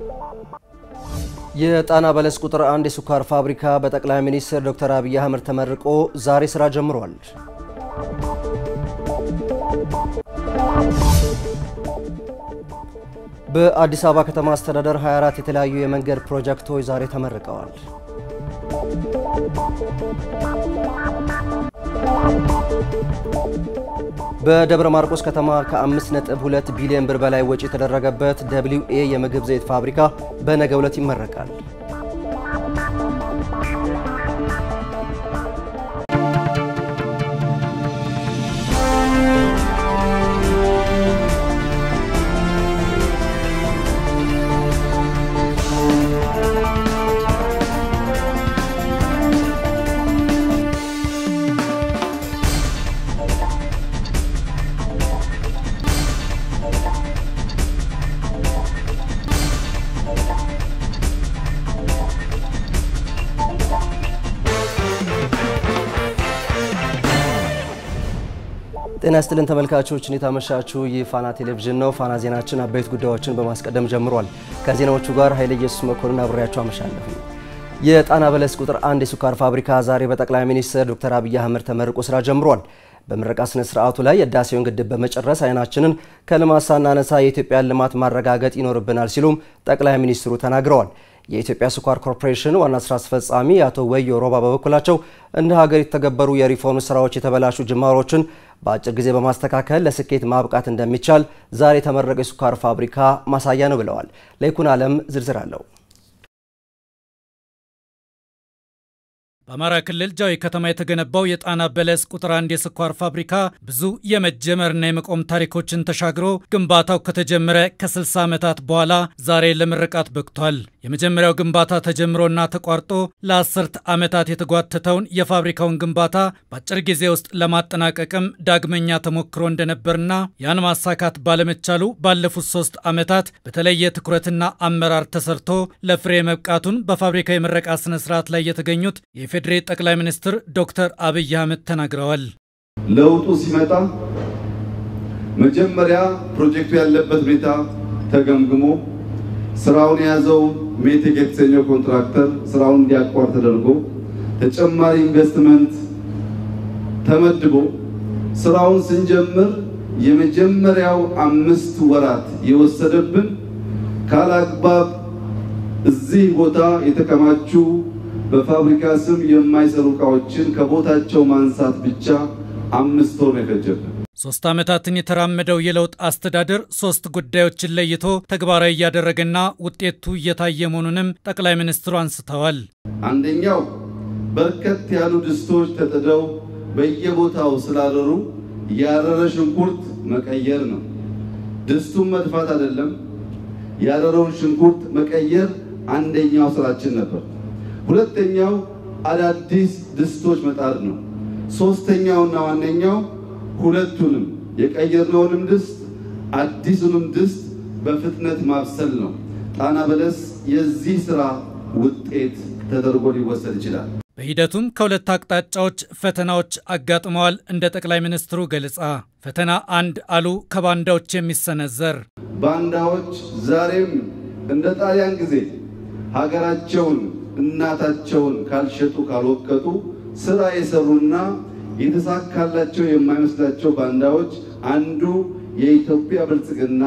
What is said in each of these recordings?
የጣና በለስ ቁጥር አንድ የስኳር ፋብሪካ በጠቅላይ ሚኒስትር ዶክተር አብይ አህመድ ተመርቆ ዛሬ ስራ ጀምሯል። በአዲስ አበባ ከተማ አስተዳደር 24 የተለያዩ የመንገድ ፕሮጀክቶች ዛሬ ተመርቀዋል። በደብረ ማርቆስ ከተማ ከ5.2 ቢሊዮን ብር በላይ ወጪ የተደረገበት ደብሊው ኤ የምግብ ዘይት ፋብሪካ በነገው ዕለት ይመረቃል። ጤና ይስጥልን ተመልካቾች፣ እንዴት አመሻችሁ? ይህ ፋና ቴሌቪዥን ነው። ፋና ዜናችን አበይት ጉዳዮችን በማስቀደም ጀምሯል። ከዜናዎቹ ጋር ኃይለ ኢየሱስ መኮንን አብሬያቸው አመሻለሁ። የጣና በለስ ቁጥር አንድ የስኳር ፋብሪካ ዛሬ በጠቅላይ ሚኒስትር ዶክተር አብይ አህመድ ተመርቆ ስራ ጀምሯል። በምረቃ ስነ ስርዓቱ ላይ የህዳሴውን ግድብ በመጨረስ አይናችንን ከልማት ሳናነሳ የኢትዮጵያን ልማት ማረጋገጥ ይኖርብናል ሲሉም ጠቅላይ ሚኒስትሩ ተናግረዋል። የኢትዮጵያ ስኳር ኮርፖሬሽን ዋና ስራ አስፈጻሚ አቶ ወዮ ሮባ በበኩላቸው እንደ ሀገር የተገበሩ የሪፎርም ስራዎች የተበላሹ ጅማሮችን በአጭር ጊዜ በማስተካከል ለስኬት ማብቃት እንደሚቻል ዛሬ የተመረቀው የስኳር ፋብሪካ ማሳያ ነው ብለዋል። ለይኩን አለም ዝርዝር አለው። በአማራ ክልል ጃዊ ከተማ የተገነባው የጣና በለስ ቁጥር አንድ የስኳር ፋብሪካ ብዙ የመጀመርና የመቆም ታሪኮችን ተሻግሮ ግንባታው ከተጀመረ ከ60 ዓመታት በኋላ ዛሬ ለምርቃት በቅቷል። የመጀመሪያው ግንባታ ተጀምሮና ተቋርጦ ለአስርት ዓመታት የተጓተተውን የፋብሪካውን ግንባታ በአጭር ጊዜ ውስጥ ለማጠናቀቅም ዳግመኛ ተሞክሮ እንደነበርና ያን ማሳካት ባለመቻሉ ባለፉት ሶስት ዓመታት በተለየ ትኩረትና አመራር ተሰርቶ ለፍሬ መብቃቱን በፋብሪካ የምረቃ ስነስርዓት ላይ የተገኙት የፌዴሬ ጠቅላይ ሚኒስትር ዶክተር አብይ አህመድ ተናግረዋል። ለውጡ ሲመጣ መጀመሪያ ፕሮጀክቱ ያለበት ሁኔታ ተገምግሞ ስራውን የያዘው ሜቴክ የተሰኘው ኮንትራክተር ስራውን እንዲያቋር ተደርጎ ተጨማሪ ኢንቨስትመንት ተመድቦ ስራውን ስንጀምር የመጀመሪያው አምስት ወራት የወሰደብን ካላግባብ እዚህ ቦታ የተከማቹ በፋብሪካ ስም የማይሰሩ እቃዎችን ከቦታቸው ማንሳት ብቻ አምስት ወር ነው የፈጀብን። ሶስት ዓመታትን የተራመደው የለውጥ አስተዳደር ሶስት ጉዳዮችን ለይቶ ተግባራዊ እያደረገና ውጤቱ እየታየ መሆኑንም ጠቅላይ ሚኒስትሩ አንስተዋል። አንደኛው በርከት ያሉ ድስቶች ተጥደው በየቦታው ስላረሩ ያረረ ሽንኩርት መቀየር ነው። ድስቱን መድፋት አይደለም፣ ያረረውን ሽንኩርት መቀየር አንደኛው ስራችን ነበር። ሁለተኛው አዳዲስ ድስቶች መጣድ ነው። ሶስተኛውና ዋነኛው ሁለቱንም የቀየርነውንም ድስት አዲሱንም ድስት በፍጥነት ማብሰል ነው። ጣና በለስ የዚህ ስራ ውጤት ተደርጎ ሊወሰድ ይችላል። በሂደቱም ከሁለት አቅጣጫዎች ፈተናዎች አጋጥመዋል። እንደ ጠቅላይ ሚኒስትሩ ገለጻ ፈተና አንድ አሉ ከባንዳዎች የሚሰነዘር ባንዳዎች ዛሬም እንደ ጣሊያን ጊዜ ሀገራቸውን እናታቸውን ካልሸጡ ካልወቀጡ ስራ የሰሩና የተሳካላቸው የማይመስላቸው ባንዳዎች አንዱ የኢትዮጵያ ብልጽግና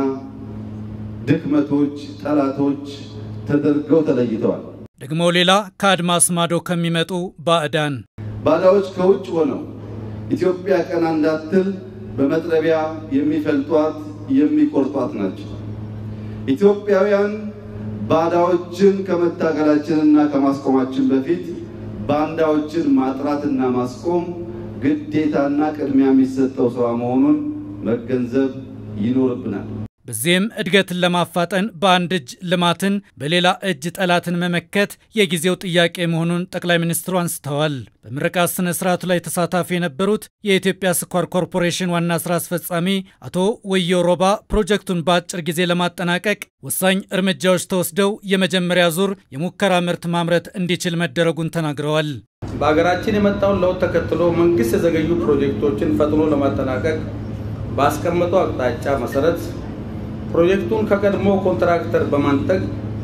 ድክመቶች፣ ጠላቶች ተደርገው ተለይተዋል። ደግሞ ሌላ ከአድማስ ማዶ ከሚመጡ ባዕዳን ባዳዎች ከውጭ ሆነው ኢትዮጵያ ቀና እንዳትል በመጥረቢያ የሚፈልጧት የሚቆርጧት ናቸው። ኢትዮጵያውያን ባዳዎችን ከመታገላችንና ከማስቆማችን በፊት ባንዳዎችን ማጥራትና ማስቆም ግዴታና ቅድሚያ የሚሰጠው ስራ መሆኑን መገንዘብ ይኖርብናል። በዚህም እድገትን ለማፋጠን በአንድ እጅ ልማትን በሌላ እጅ ጠላትን መመከት የጊዜው ጥያቄ መሆኑን ጠቅላይ ሚኒስትሩ አንስተዋል። በምረቃት ስነ ስርዓቱ ላይ ተሳታፊ የነበሩት የኢትዮጵያ ስኳር ኮርፖሬሽን ዋና ስራ አስፈጻሚ አቶ ወዮ ሮባ ፕሮጀክቱን በአጭር ጊዜ ለማጠናቀቅ ወሳኝ እርምጃዎች ተወስደው የመጀመሪያ ዙር የሙከራ ምርት ማምረት እንዲችል መደረጉን ተናግረዋል። በሀገራችን የመጣውን ለውጥ ተከትሎ መንግስት የዘገዩ ፕሮጀክቶችን ፈጥኖ ለማጠናቀቅ ባስቀመጠው አቅጣጫ መሰረት ፕሮጀክቱን ከቀድሞ ኮንትራክተር በማንጠቅ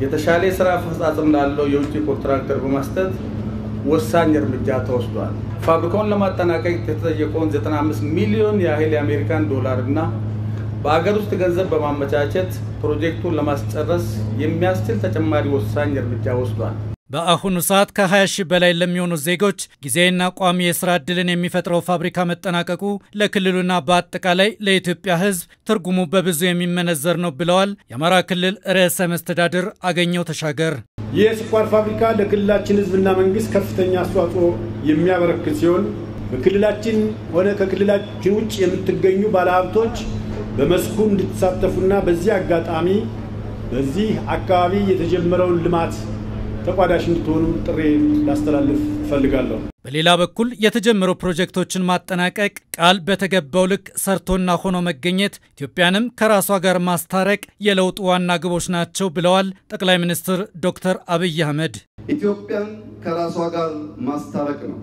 የተሻለ የስራ አፈጻጸም ላለው የውጭ ኮንትራክተር በመስጠት ወሳኝ እርምጃ ተወስዷል። ፋብሪካውን ለማጠናቀቅ የተጠየቀውን 95 ሚሊዮን ያህል የአሜሪካን ዶላር እና በአገር ውስጥ ገንዘብ በማመቻቸት ፕሮጀክቱን ለማስጨረስ የሚያስችል ተጨማሪ ወሳኝ እርምጃ ወስዷል። በአሁኑ ሰዓት ከ20 ሺህ በላይ ለሚሆኑ ዜጎች ጊዜያዊና ቋሚ የስራ ዕድልን የሚፈጥረው ፋብሪካ መጠናቀቁ ለክልሉና በአጠቃላይ ለኢትዮጵያ ሕዝብ ትርጉሙ በብዙ የሚመነዘር ነው ብለዋል የአማራ ክልል ርዕሰ መስተዳድር አገኘው ተሻገር። ይህ የስኳር ፋብሪካ ለክልላችን ሕዝብና መንግስት ከፍተኛ አስተዋጽኦ የሚያበረክት ሲሆን በክልላችን ሆነ ከክልላችን ውጭ የምትገኙ ባለሀብቶች በመስኩ እንድትሳተፉና በዚህ አጋጣሚ በዚህ አካባቢ የተጀመረውን ልማት ተቋዳሽ እንድትሆኑ ጥሪ ላስተላልፍ እፈልጋለሁ። በሌላ በኩል የተጀመሩ ፕሮጀክቶችን ማጠናቀቅ ቃል በተገባው ልክ ሰርቶና ሆኖ መገኘት ኢትዮጵያንም ከራሷ ጋር ማስታረቅ የለውጡ ዋና ግቦች ናቸው ብለዋል ጠቅላይ ሚኒስትር ዶክተር አብይ አህመድ። ኢትዮጵያን ከራሷ ጋር ማስታረቅ ነው።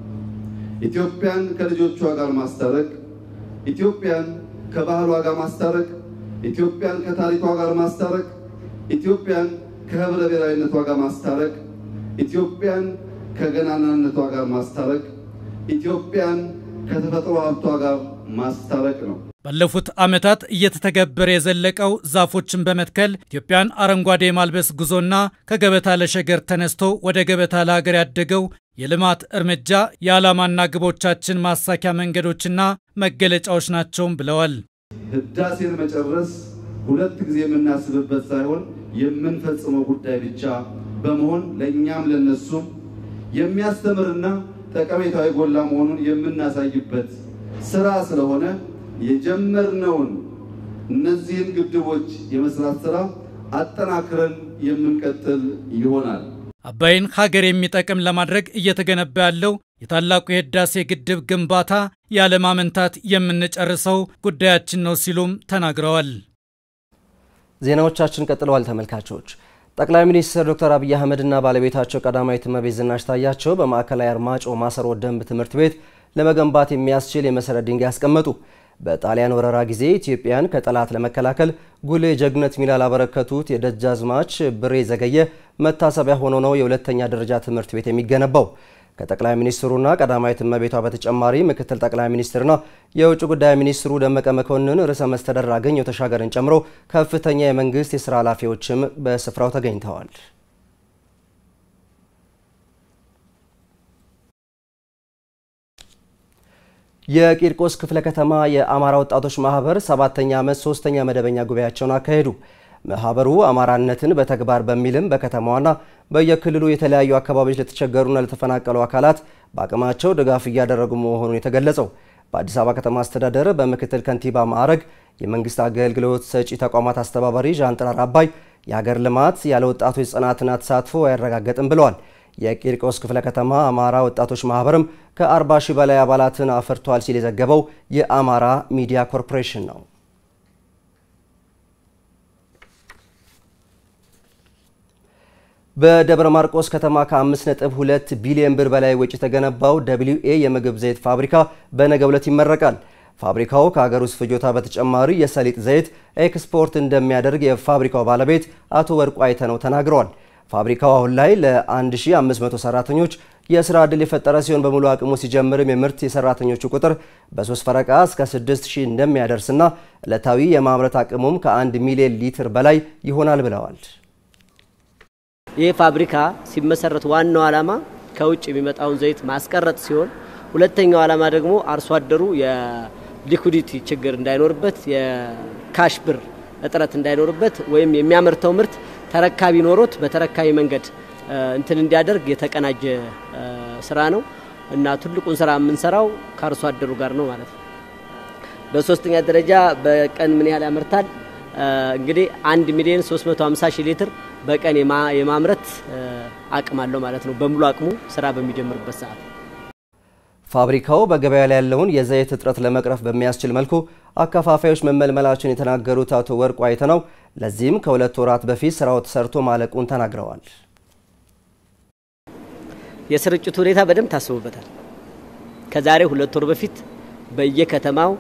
ኢትዮጵያን ከልጆቿ ጋር ማስታረቅ፣ ኢትዮጵያን ከባህሏ ጋር ማስታረቅ፣ ኢትዮጵያን ከታሪኳ ጋር ማስታረቅ፣ ኢትዮጵያን ከህብረ ብሔራዊነቷ ጋር ማስታረቅ፣ ኢትዮጵያን ከገናናነቷ ጋር ማስታረቅ፣ ኢትዮጵያን ከተፈጥሮ ሀብቷ ጋር ማስታረቅ ነው። ባለፉት ዓመታት እየተተገበረ የዘለቀው ዛፎችን በመትከል ኢትዮጵያን አረንጓዴ የማልበስ ጉዞና ከገበታ ለሸገር ተነስቶ ወደ ገበታ ለሀገር ያደገው የልማት እርምጃ የዓላማና ግቦቻችን ማሳኪያ መንገዶችና መገለጫዎች ናቸውም ብለዋል። ህዳሴን መጨረስ ሁለት ጊዜ የምናስብበት ሳይሆን የምንፈጽመው ጉዳይ ብቻ በመሆን ለእኛም ለነሱም የሚያስተምርና ጠቀሜታዊ ጎላ መሆኑን የምናሳይበት ስራ ስለሆነ የጀመርነውን እነዚህን ግድቦች የመስራት ስራ አጠናክረን የምንቀጥል ይሆናል። አባይን ሀገር የሚጠቅም ለማድረግ እየተገነባ ያለው የታላቁ የህዳሴ ግድብ ግንባታ ያለማመንታት የምንጨርሰው ጉዳያችን ነው ሲሉም ተናግረዋል። ዜናዎቻችን ቀጥለዋል። ተመልካቾች ጠቅላይ ሚኒስትር ዶክተር አብይ አህመድና ባለቤታቸው ቀዳማዊት እመቤት ዝናሽ ታያቸው በማዕከላዊ አርማጭሆ ማሰሮ ደንብ ትምህርት ቤት ለመገንባት የሚያስችል የመሰረት ድንጋይ ያስቀመጡ። በጣሊያን ወረራ ጊዜ ኢትዮጵያን ከጠላት ለመከላከል ጉልህ የጀግነት ሚና ላበረከቱት የደጃዝማች ብሬ ዘገየ መታሰቢያ ሆኖ ነው የሁለተኛ ደረጃ ትምህርት ቤት የሚገነባው። ከጠቅላይ ሚኒስትሩና ቀዳማዊት እመቤቷ በተጨማሪ ምክትል ጠቅላይ ሚኒስትርና የውጭ ጉዳይ ሚኒስትሩ ደመቀ መኮንን፣ ርዕሰ መስተዳድር አገኘሁ ተሻገርን ጨምሮ ከፍተኛ የመንግስት የስራ ኃላፊዎችም በስፍራው ተገኝተዋል። የቂርቆስ ክፍለ ከተማ የአማራ ወጣቶች ማህበር ሰባተኛ ዓመት ሶስተኛ መደበኛ ጉባኤያቸውን አካሄዱ። ማህበሩ አማራነትን በተግባር በሚልም በከተማዋና በየክልሉ የተለያዩ አካባቢዎች ለተቸገሩና ለተፈናቀሉ አካላት በአቅማቸው ድጋፍ እያደረጉ መሆኑን የተገለጸው በአዲስ አበባ ከተማ አስተዳደር በምክትል ከንቲባ ማዕረግ የመንግስት አገልግሎት ሰጪ ተቋማት አስተባባሪ ዣንጥራር አባይ የሀገር ልማት ያለ ወጣቶች ጽናትና ተሳትፎ አያረጋገጥም ብለዋል። የቂርቆስ ክፍለ ከተማ አማራ ወጣቶች ማህበርም ከ40 ሺህ በላይ አባላትን አፍርቷል ሲል የዘገበው የአማራ ሚዲያ ኮርፖሬሽን ነው። በደብረ ማርቆስ ከተማ ከ5.2 ቢሊዮን ብር በላይ ወጪ የተገነባው ደብሊው ኤ የምግብ ዘይት ፋብሪካ በነገው ዕለት ይመረቃል። ፋብሪካው ከሀገር ውስጥ ፍጆታ በተጨማሪ የሰሊጥ ዘይት ኤክስፖርት እንደሚያደርግ የፋብሪካው ባለቤት አቶ ወርቁ አይተነው ተናግረዋል። ፋብሪካው አሁን ላይ ለ1500 ሰራተኞች የስራ ዕድል የፈጠረ ሲሆን በሙሉ አቅሙ ሲጀምርም የምርት የሰራተኞቹ ቁጥር በሶስት ፈረቃ እስከ 6000 እንደሚያደርስና ዕለታዊ የማምረት አቅሙም ከ1 ሚሊዮን ሊትር በላይ ይሆናል ብለዋል። ይህ ፋብሪካ ሲመሰረት ዋናው ዓላማ ከውጭ የሚመጣውን ዘይት ማስቀረጥ ሲሆን ሁለተኛው ዓላማ ደግሞ አርሶ አደሩ የሊኩዲቲ ችግር እንዳይኖርበት የካሽ ብር እጥረት እንዳይኖርበት ወይም የሚያመርተው ምርት ተረካቢ ኖሮት በተረካቢ መንገድ እንትን እንዲያደርግ የተቀናጀ ስራ ነው እና ትልቁን ስራ የምንሰራው ከአርሶ አደሩ ጋር ነው ማለት ነው። በሶስተኛ ደረጃ በቀን ምን ያህል ያመርታል? እንግዲህ 1 ሚሊዮን 350 ሺህ ሊትር በቀን የማምረት አቅም አለው ማለት ነው። በሙሉ አቅሙ ስራ በሚጀምርበት ሰዓት ፋብሪካው በገበያ ላይ ያለውን የዘይት እጥረት ለመቅረፍ በሚያስችል መልኩ አከፋፋዮች መመልመላቸውን የተናገሩት አቶ ወርቁ አይተነው ለዚህም ከሁለት ወራት በፊት ስራው ተሰርቶ ማለቁን ተናግረዋል። የስርጭቱ ሁኔታ በደንብ ታስቦበታል። ከዛሬ ሁለት ወር በፊት በየከተማው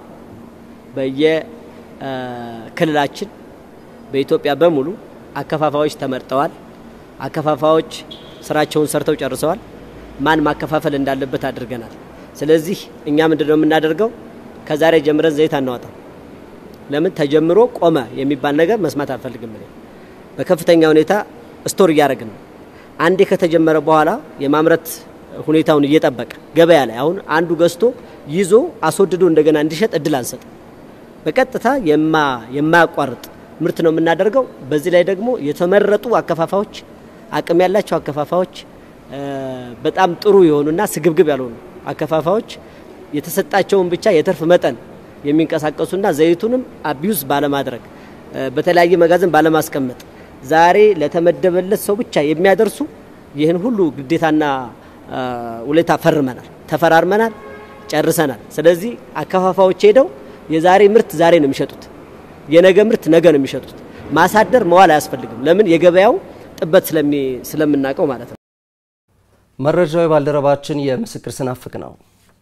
በየክልላችን በኢትዮጵያ በሙሉ አከፋፋዮች ተመርጠዋል። አከፋፋዮች ስራቸውን ሰርተው ጨርሰዋል። ማን ማከፋፈል እንዳለበት አድርገናል። ስለዚህ እኛ ምንድነው የምናደርገው? ከዛሬ ጀምረን ዘይት አናወጣም። ለምን ተጀምሮ ቆመ የሚባል ነገር መስማት አልፈልግም። እኔ በከፍተኛ ሁኔታ ስቶር እያደረግን ነው። አንዴ ከተጀመረ በኋላ የማምረት ሁኔታውን እየጠበቀ ገበያ ላይ አሁን አንዱ ገዝቶ ይዞ አስወድዶ እንደገና እንዲሸጥ እድል አንሰጥም። በቀጥታ የማያቋርጥ ምርት ነው የምናደርገው። በዚህ ላይ ደግሞ የተመረጡ አከፋፋዮች፣ አቅም ያላቸው አከፋፋዮች፣ በጣም ጥሩ የሆኑና ስግብግብ ያልሆኑ አከፋፋዮች የተሰጣቸውን ብቻ የትርፍ መጠን የሚንቀሳቀሱና ዘይቱንም አቢዩዝ ባለማድረግ በተለያየ መጋዘን ባለማስቀመጥ ዛሬ ለተመደበለት ሰው ብቻ የሚያደርሱ ይህን ሁሉ ግዴታና ውለታ ፈርመናል፣ ተፈራርመናል፣ ጨርሰናል። ስለዚህ አከፋፋዮች ሄደው የዛሬ ምርት ዛሬ ነው የሚሸጡት፣ የነገ ምርት ነገ ነው የሚሸጡት። ማሳደር መዋል አያስፈልግም። ለምን የገበያው ጥበት ስለምናውቀው ማለት ነው። መረጃው የባልደረባችን የምስክር ስናፍቅ ነው።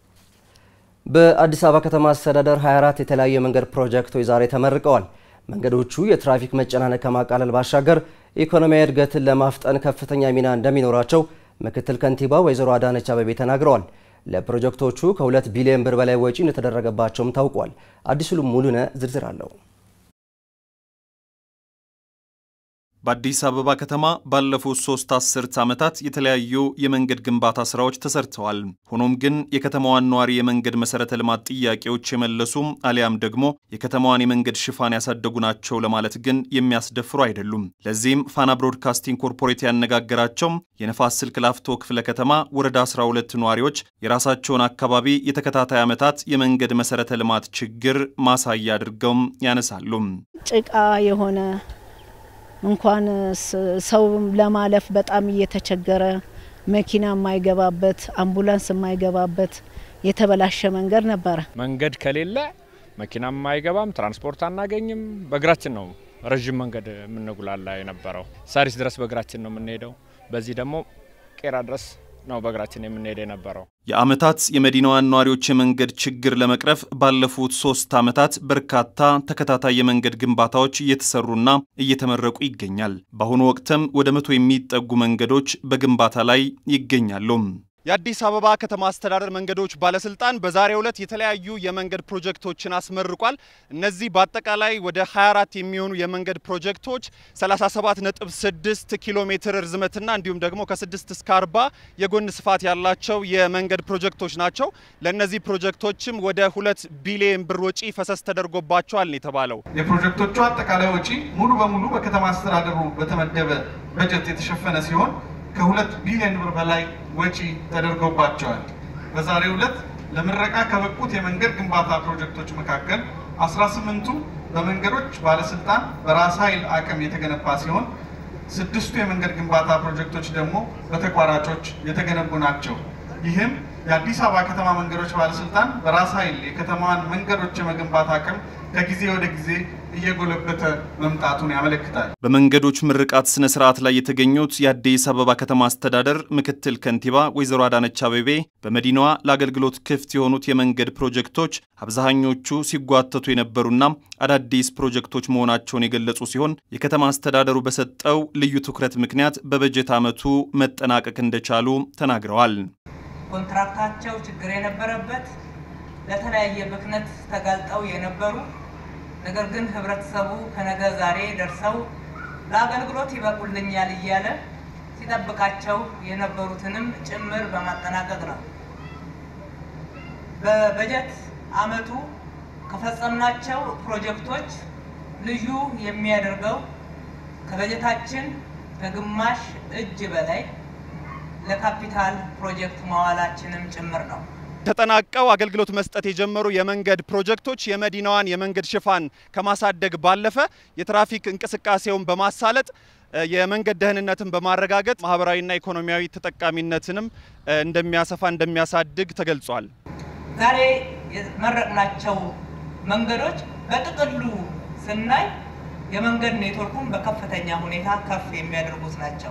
በአዲስ አበባ ከተማ አስተዳደር 24 የተለያዩ የመንገድ ፕሮጀክቶች ዛሬ ተመርቀዋል። መንገዶቹ የትራፊክ መጨናነቅ ከማቃለል ባሻገር ኢኮኖሚያዊ እድገትን ለማፍጠን ከፍተኛ ሚና እንደሚኖራቸው ምክትል ከንቲባ ወይዘሮ አዳነች አቤቤ ተናግረዋል። ለፕሮጀክቶቹ ከሁለት ቢሊዮን ብር በላይ ወጪ እንደተደረገባቸውም ታውቋል። አዲሱ ሙሉነ ዝርዝር አለው። በአዲስ አበባ ከተማ ባለፉት ሶስት አስርት ዓመታት የተለያዩ የመንገድ ግንባታ ስራዎች ተሰርተዋል። ሆኖም ግን የከተማዋን ነዋሪ የመንገድ መሰረተ ልማት ጥያቄዎች የመለሱ አሊያም ደግሞ የከተማዋን የመንገድ ሽፋን ያሳደጉ ናቸው ለማለት ግን የሚያስደፍሩ አይደሉም። ለዚህም ፋና ብሮድካስቲንግ ኮርፖሬት ያነጋገራቸው የነፋስ ስልክ ላፍቶ ክፍለ ከተማ ወረዳ 12 ነዋሪዎች የራሳቸውን አካባቢ የተከታታይ ዓመታት የመንገድ መሰረተ ልማት ችግር ማሳያ አድርገውም ያነሳሉ። ጭቃ የሆነ እንኳን ሰው ለማለፍ በጣም እየተቸገረ መኪና የማይገባበት አምቡላንስ የማይገባበት የተበላሸ መንገድ ነበረ። መንገድ ከሌለ መኪናም አይገባም፣ ትራንስፖርት አናገኝም። በእግራችን ነው ረዥም መንገድ የምንጉላላ የነበረው። ሳሪስ ድረስ በእግራችን ነው የምንሄደው። በዚህ ደግሞ ቄራ ድረስ ነው በእግራችን የምንሄድ የነበረው። የዓመታት የመዲናዋን ነዋሪዎች የመንገድ ችግር ለመቅረፍ ባለፉት ሶስት ዓመታት በርካታ ተከታታይ የመንገድ ግንባታዎች እየተሰሩና እየተመረቁ ይገኛል። በአሁኑ ወቅትም ወደ መቶ የሚጠጉ መንገዶች በግንባታ ላይ ይገኛሉ። የአዲስ አበባ ከተማ አስተዳደር መንገዶች ባለስልጣን በዛሬው ዕለት የተለያዩ የመንገድ ፕሮጀክቶችን አስመርቋል። እነዚህ በአጠቃላይ ወደ 24 የሚሆኑ የመንገድ ፕሮጀክቶች 37.6 ኪሎ ሜትር ርዝመትና እንዲሁም ደግሞ ከ6 እስከ 40 የጎን ስፋት ያላቸው የመንገድ ፕሮጀክቶች ናቸው። ለእነዚህ ፕሮጀክቶችም ወደ ሁለት ቢሊዮን ብር ወጪ ፈሰስ ተደርጎባቸዋል የተባለው የፕሮጀክቶቹ አጠቃላይ ወጪ ሙሉ በሙሉ በከተማ አስተዳደሩ በተመደበ በጀት የተሸፈነ ሲሆን ከሁለት ቢሊዮን ብር በላይ ወጪ ተደርጎባቸዋል። በዛሬው ዕለት ለምረቃ ከበቁት የመንገድ ግንባታ ፕሮጀክቶች መካከል 18ቱ በመንገዶች ባለስልጣን በራስ ኃይል አቅም የተገነባ ሲሆን ስድስቱ የመንገድ ግንባታ ፕሮጀክቶች ደግሞ በተቋራጮች የተገነቡ ናቸው። ይህም የአዲስ አበባ ከተማ መንገዶች ባለስልጣን በራስ ኃይል የከተማዋን መንገዶች የመገንባት አቅም ከጊዜ ወደ ጊዜ እየጎለበተ መምጣቱን ያመለክታል። በመንገዶች ምርቃት ስነ ስርዓት ላይ የተገኙት የአዲስ አበባ ከተማ አስተዳደር ምክትል ከንቲባ ወይዘሮ አዳነች አቤቤ በመዲናዋ ለአገልግሎት ክፍት የሆኑት የመንገድ ፕሮጀክቶች አብዛኞቹ ሲጓተቱ የነበሩና አዳዲስ ፕሮጀክቶች መሆናቸውን የገለጹ ሲሆን የከተማ አስተዳደሩ በሰጠው ልዩ ትኩረት ምክንያት በበጀት ዓመቱ መጠናቀቅ እንደቻሉ ተናግረዋል። ኮንትራክታቸው ችግር የነበረበት ለተለያየ ብክነት ተጋልጠው የነበሩ ነገር ግን ህብረተሰቡ ከነገ ዛሬ ደርሰው ለአገልግሎት ይበቁልኛል እያለ ሲጠብቃቸው የነበሩትንም ጭምር በማጠናቀቅ ነው። በበጀት ዓመቱ ከፈጸምናቸው ፕሮጀክቶች ልዩ የሚያደርገው ከበጀታችን ከግማሽ እጅ በላይ ለካፒታል ፕሮጀክት መዋላችንም ጭምር ነው። ተጠናቀው አገልግሎት መስጠት የጀመሩ የመንገድ ፕሮጀክቶች የመዲናዋን የመንገድ ሽፋን ከማሳደግ ባለፈ የትራፊክ እንቅስቃሴውን በማሳለጥ የመንገድ ደህንነትን በማረጋገጥ ማህበራዊና ኢኮኖሚያዊ ተጠቃሚነትንም እንደሚያሰፋ እንደሚያሳድግ ተገልጿል። ዛሬ የመረቅናቸው መንገዶች በጥቅሉ ስናይ የመንገድ ኔትወርኩን በከፍተኛ ሁኔታ ከፍ የሚያደርጉት ናቸው።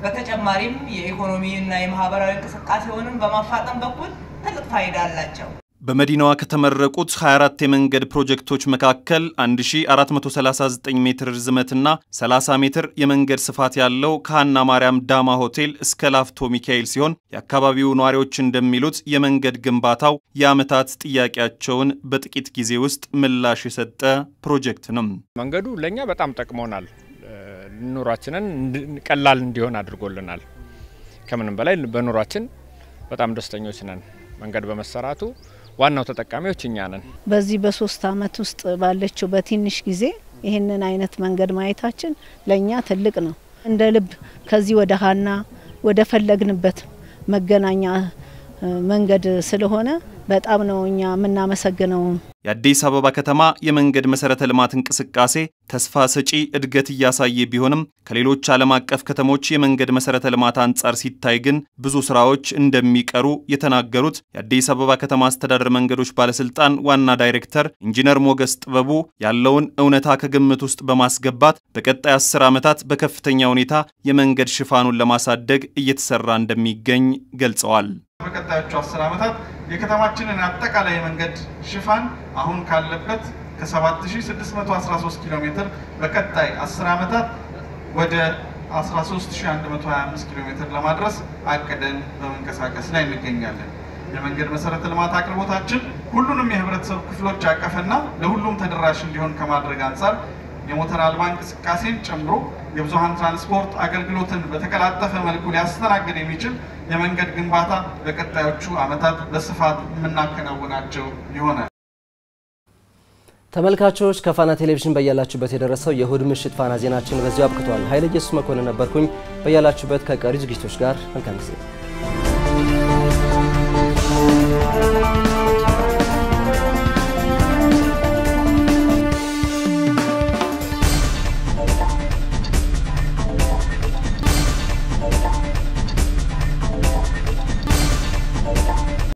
በተጨማሪም የኢኮኖሚና የማህበራዊ እንቅስቃሴውንም በማፋጠን በኩል ትልቅ ፋይዳ አላቸው። በመዲናዋ ከተመረቁት 24 የመንገድ ፕሮጀክቶች መካከል 1439 ሜትር ርዝመትና 30 ሜትር የመንገድ ስፋት ያለው ከሃና ማርያም ዳማ ሆቴል እስከ ላፍቶ ሚካኤል ሲሆን የአካባቢው ነዋሪዎች እንደሚሉት የመንገድ ግንባታው የዓመታት ጥያቄያቸውን በጥቂት ጊዜ ውስጥ ምላሽ የሰጠ ፕሮጀክት ነው። መንገዱ ለእኛ በጣም ጠቅሞናል። ኑሯችንን ቀላል እንዲሆን አድርጎልናል። ከምንም በላይ በኑሯችን በጣም ደስተኞች ነን። መንገድ በመሰራቱ ዋናው ተጠቃሚዎች እኛ ነን። በዚህ በሶስት አመት ውስጥ ባለችው በትንሽ ጊዜ ይህንን አይነት መንገድ ማየታችን ለእኛ ትልቅ ነው። እንደ ልብ ከዚህ ወደ ሀና ወደ ፈለግንበት መገናኛ መንገድ ስለሆነ በጣም ነው እኛ የምናመሰግነው። የአዲስ አበባ ከተማ የመንገድ መሰረተ ልማት እንቅስቃሴ ተስፋ ሰጪ እድገት እያሳየ ቢሆንም ከሌሎች ዓለም አቀፍ ከተሞች የመንገድ መሰረተ ልማት አንጻር ሲታይ ግን ብዙ ስራዎች እንደሚቀሩ የተናገሩት የአዲስ አበባ ከተማ አስተዳደር መንገዶች ባለስልጣን ዋና ዳይሬክተር ኢንጂነር ሞገስ ጥበቡ ያለውን እውነታ ከግምት ውስጥ በማስገባት በቀጣይ አስር ዓመታት በከፍተኛ ሁኔታ የመንገድ ሽፋኑን ለማሳደግ እየተሰራ እንደሚገኝ ገልጸዋል። በቀጣዮቹ አስር ዓመታት የከተማችንን አጠቃላይ የመንገድ ሽፋን አሁን ካለበት ከ7613 ኪሎ ሜትር በቀጣይ 10 ዓመታት ወደ 13125 ኪሎ ሜትር ለማድረስ አቅደን በመንቀሳቀስ ላይ እንገኛለን። የመንገድ መሰረተ ልማት አቅርቦታችን ሁሉንም የህብረተሰብ ክፍሎች ያቀፈና ለሁሉም ተደራሽ እንዲሆን ከማድረግ አንጻር የሞተር አልባ እንቅስቃሴን ጨምሮ የብዙሃን ትራንስፖርት አገልግሎትን በተቀላጠፈ መልኩ ሊያስተናግድ የሚችል የመንገድ ግንባታ በቀጣዮቹ ዓመታት በስፋት የምናከናውናቸው ይሆናል። ተመልካቾች ከፋና ቴሌቪዥን በያላችሁበት የደረሰው የእሁድ ምሽት ፋና ዜናችን በዚሁ አብቅቷል። ኃይለ ኢየሱስ መኮንን ነበርኩኝ። በያላችሁበት ከቀሪ ዝግጅቶች ጋር መልካም ጊዜ